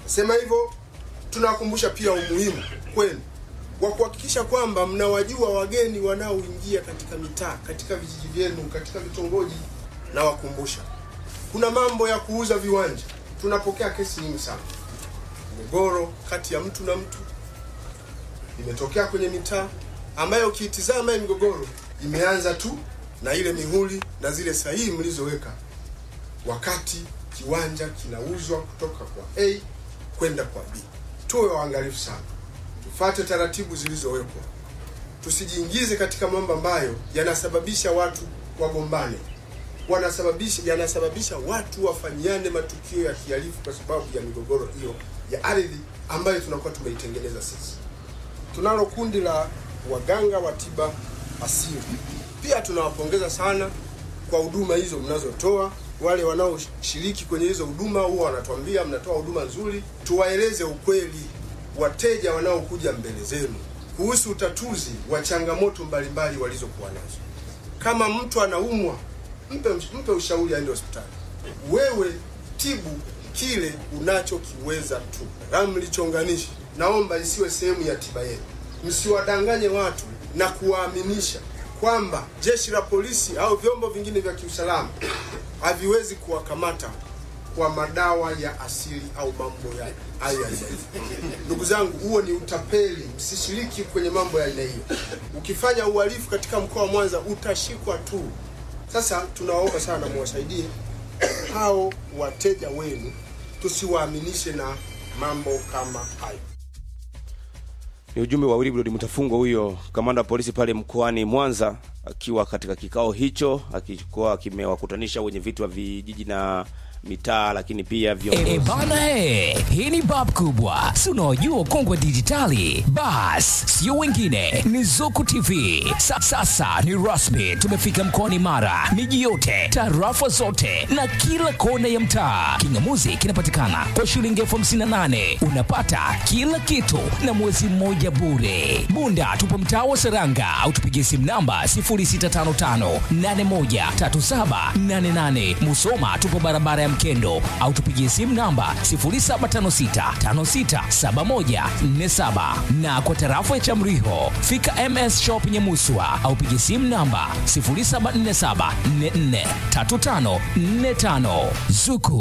Sema hivyo, tunawakumbusha pia umuhimu kwenu wa kuhakikisha kwamba mnawajua wageni wanaoingia katika mitaa, katika vijiji vyenu, katika vitongoji. Nawakumbusha kuna mambo ya kuuza viwanja. Tunapokea kesi nyingi sana, migogoro kati ya mtu na mtu imetokea kwenye mitaa ambayo ukiitizama hii migogoro imeanza tu na ile mihuri na zile sahihi mlizoweka wakati kiwanja kinauzwa kutoka kwa A kwenda kwa B. Tuwe waangalifu sana, tufate taratibu zilizowekwa, tusijiingize katika mambo ambayo yanasababisha watu wagombane, wanasababisha yanasababisha watu wafanyiane matukio ya kihalifu kwa sababu ya migogoro hiyo ya ardhi ambayo tunakuwa tumeitengeneza sisi. Tunalo kundi la waganga wa tiba asili, pia tunawapongeza sana kwa huduma hizo mnazotoa. Wale wanaoshiriki kwenye hizo huduma huwa wanatuambia mnatoa huduma nzuri. Tuwaeleze ukweli wateja wanaokuja mbele zenu kuhusu utatuzi wa changamoto mbalimbali walizokuwa nazo. Kama mtu anaumwa, mpe, mpe ushauri aende hospitali. Wewe tibu kile unachokiweza tu. Kama mlichonganishi, naomba isiwe sehemu ya tiba yenu. Msiwadanganye watu na kuwaaminisha kwamba jeshi la polisi au vyombo vingine vya kiusalama haviwezi kuwakamata kwa madawa ya asili au mambo ya hayo ya aina hiyo. Ndugu zangu, huo ni utapeli. Msishiriki kwenye mambo ya aina hiyo. Ukifanya uhalifu katika mkoa wa Mwanza utashikwa tu. Sasa tunawaomba sana muwasaidie hao wateja wenu, tusiwaaminishe na mambo kama hayo. Ni ujumbe wa Wilbrod Mutafungwa, huyo kamanda wa polisi pale mkoani Mwanza, akiwa katika kikao hicho, akikuwa kimewakutanisha wenye vitu wa vijiji na mitaa, lakini pia E, viongozi. bana he, hii ni bab kubwa, si unaojua kongwe dijitali. Bas, sio wengine, ni Zuku TV. Sa, sasa ni rasmi, tumefika mkoani Mara, miji yote, tarafa zote na kila kona ya mtaa. Kingamuzi kinapatikana kwa shilingi elfu hamsini na nane unapata kila kitu na mwezi mmoja bure. Bunda tupo mtaa wa Seranga au tupigie simu namba 0655813788. Musoma tupo barabara ya Mkendo au tupigie simu namba 0756567147 na kwa tarafa ya Chamriho fika MS Shop Nyamuswa au pigie simu namba 0747443545 Zuku